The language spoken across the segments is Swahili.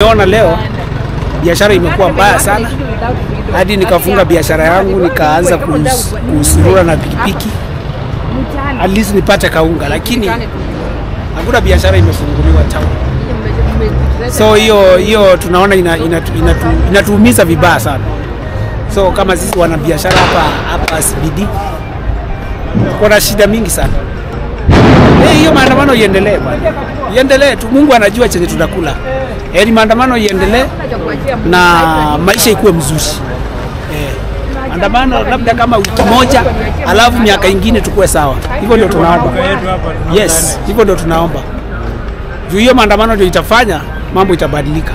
umeona leo biashara imekuwa mbaya sana, hadi nikafunga biashara yangu nikaanza kus- kusurura na pikipiki at least nipate kaunga, lakini hakuna biashara imefunguliwa town. So hiyo hiyo tunaona ina, inatu, inatu, inatuumiza vibaya sana. So kama sisi wana biashara hapa hapa CBD kuna shida mingi sana. Eh, hiyo maandamano iendelee bwana, iendelee tu. Mungu anajua chenye tunakula. Heri maandamano iendelee na maisha ikuwe mzuri. Eh, maandamano labda kama wiki moja, alafu miaka ingine tukue sawa. Hivyo ndio tunaomba. Yes, hivyo ndio tunaomba. Juu hiyo maandamano ndio itafanya mambo itabadilika.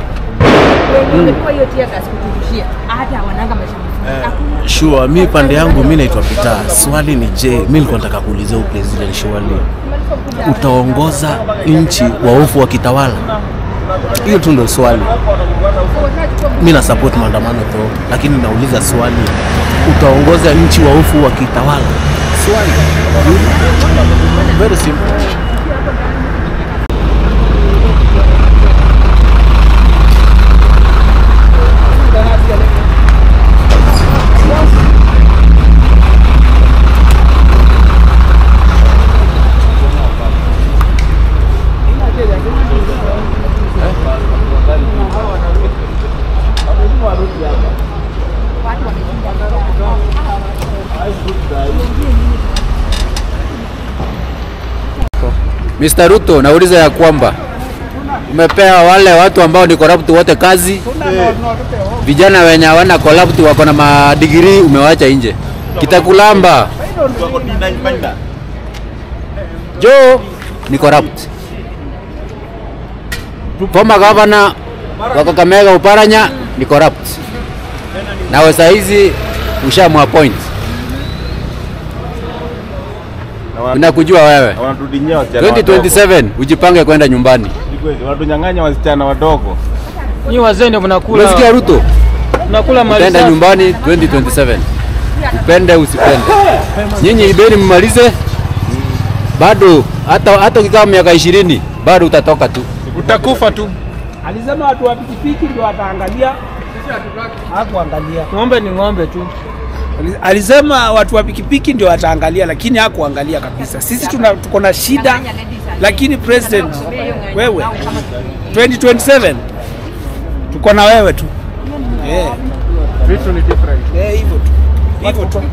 Sure, mi pande yangu mi naitwa Peter. Swali ni je, mi nilikuwa nataka kuulizia huyu president surely utaongoza nchi waofu wakitawala? Hiyo tu ndio swali. Mi na support maandamano tu, lakini nauliza swali, utaongoza nchi waofu wakitawala? Swali very simple. Mr. Ruto, nauliza ya kwamba umepea wale watu ambao ni corrupt wote kazi, vijana wenye hawana corrupt wako na madigrii umewacha nje. Kitakulamba jo ni corrupt. Former governor wa Kakamega Uparanya ni corrupt, nawe saa hizi ushamwappoint, nakujua wewe. wanatudinyia wasichana wadogo. 2027 ujipange kwenda nyumbani. Ni kweli, wanatunyang'anya wasichana wadogo. Nyi wazee ndio mnakula Unasikia Ruto? mnakula mali Utaenda safi. nyumbani 2027. Upende usipende. Nyinyi ibeni mmalize. Bado hata hata ukikaa miaka 20 bado utatoka tu. Utakufa tu. Alisema watu wa pikipiki ndio wataangalia, hakuangalia. Ng'ombe ni ng'ombe tu. Alisema watu wa pikipiki ndio wataangalia, lakini hakuangalia kabisa. Sisi tuna tuko na shida, lakini president, wewe 2027 tuko na wewe tu eh, Vitu ni different. eh, hivyo tu hivyo tu.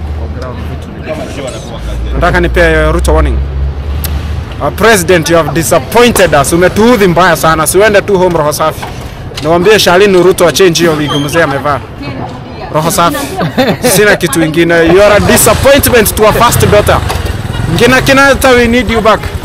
nataka nipee Ruto warning. Uh, president you have disappointed us, umetuudhi mbaya sana, siuende tu home roho safi. Niwaambie Shalini Ruto achange hiyo wigi mzee amevaa roho safi, sina kitu ingine. You are a disappointment to our first daughter. Ngina kinata we need you back.